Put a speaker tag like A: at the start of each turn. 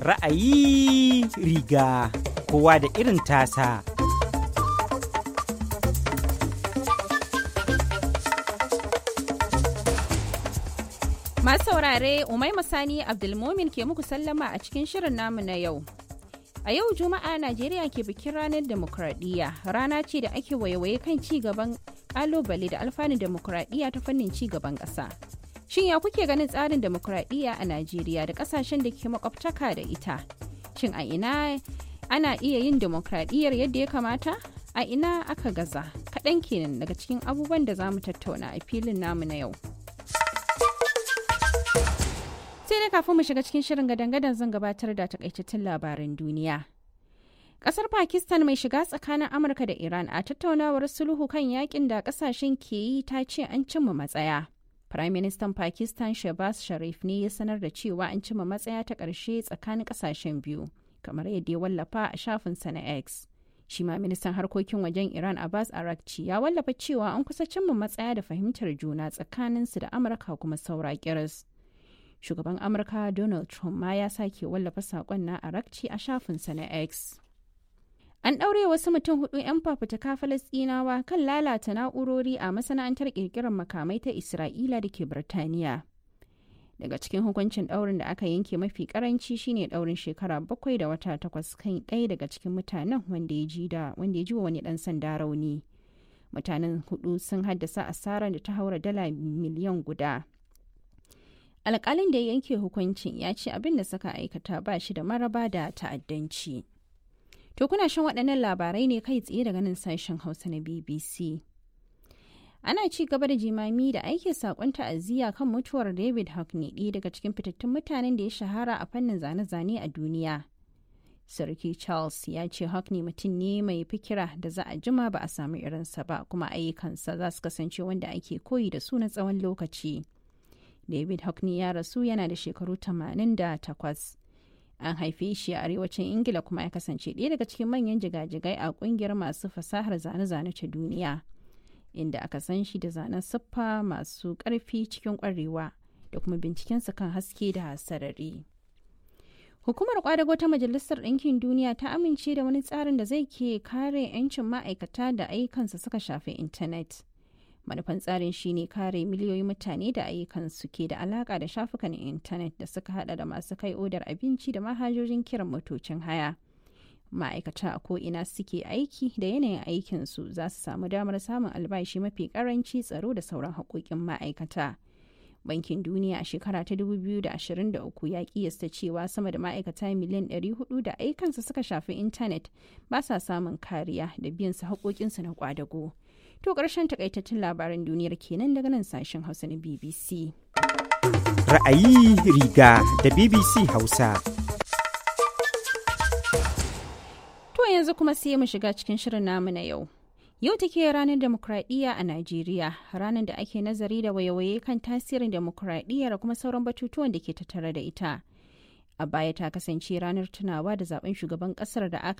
A: Ra'ayi riga kowa da irin tasa.
B: Masu saurare Umaima Sani Abdulmomin ke muku sallama a cikin shirin namu na yau. A yau Juma'a Najeriya ke bikin ranar demokradiyya rana ce da ake waiwaye kan ci gaban kalubale da alfanun demokradiyya ta fannin ci gaban ƙasa. Shin ya kuke ganin tsarin demokradiyya a Najeriya da ƙasashen da ke makwabtaka da ita? Shin a ina ana iya yin demokradiyyar yadda ya kamata? A ina aka gaza? Kaɗan kenan daga cikin abubuwan da za mu tattauna a filin namu na yau. sai dai kafin mu shiga cikin shirin gadan-gadan zan gabatar da takaitattun labaran duniya. Kasar Pakistan mai shiga tsakanin Amurka da Iran a tattaunawar sulhu kan yakin da kasashen ke yi ta ce an cimma matsaya. Prime Minister Pakistan Shehbaz Sharif ne ya sanar da cewa an cimma matsaya ta ƙarshe tsakanin kasashen biyu, kamar yadda ya wallafa a shafinsa na X. Shi ma ministan harkokin wajen Iran Abbas Arakci ya wallafa cewa an kusa cimma matsaya da fahimtar juna tsakaninsu da Amurka kuma saura kiris. shugaban amurka donald trump ma ya sake wallafa saƙon na arakci a shafinsa na x an ɗaure wasu mutum hudu 'yan fafutuka falasɗinawa kan lalata na'urori a masana'antar ƙirƙirar makamai ta isra'ila da ke birtaniya daga cikin hukuncin ɗaurin da aka yanke mafi karanci shine ɗaurin shekara bakwai da wata takwas kan ɗaya daga cikin mutanen wanda ya ji da wanda ya ji wa wani ɗan sanda rauni mutanen hudu sun haddasa asarar da ta haura dala miliyan guda alkalin da ya yanke hukuncin ya ce abin da suka aikata ba shi da maraba da ta'addanci. To kuna shan waɗannan labarai ne kai tsaye daga nan sashen Hausa na BBC. Ana ci gaba da jimami da aike saƙon ta'aziyya kan mutuwar David Hockney ɗaya daga cikin fitattun mutanen da ya shahara a fannin zane-zane a duniya. Sarki Charles ya ce Hockney mutum ne mai fikira da za a jima ba a samu irinsa ba kuma ayyukansa za su kasance wanda ake koyi da su na tsawon lokaci. David Hockney ya rasu yana da shekaru 88. An haife shi a arewacin Ingila kuma ya kasance ɗaya daga cikin manyan jigajigai a ƙungiyar masu fasahar zane-zane ta duniya, inda aka san shi da zanen siffa masu ƙarfi cikin ƙwarewa da kuma bincikensa kan haske da sarari. Hukumar kwadago ta Majalisar Ɗinkin Duniya ta amince da wani tsarin da zai ke kare 'yancin ma'aikata da ayyukansa suka shafi intanet. manufan tsarin shine kare miliyoyin mutane da ayyukansu ke da alaka da shafukan intanet da suka hada da masu kai odar abinci da manhajojin kiran motocin haya ma'aikata a ko'ina suke aiki da yanayin aikinsu za su samu damar samun albashi mafi karanci tsaro da sauran haƙoƙin ma'aikata bankin duniya a shekara ta 2023 ya kiyasta cewa sama da ma'aikata miliyan 400 da aikansu suka shafi intanet ba sa samun kariya da biyan su haƙoƙinsu na kwadago. To ƙarshen takaitattun labaran duniyar kenan daga nan sashen Hausa na BBC.
A: Ra'ayi riga da BBC Hausa.
B: To yanzu kuma sai mu shiga cikin shirin namu na yau. Yau take ranar demokradiyya a Najeriya, ranar da ake nazari da wayewaye kan tasirin demokradiyya da kuma sauran batutuwan da ke tattare da ita. A baya ta kasance ranar tunawa da zaben shugaban kasar da aka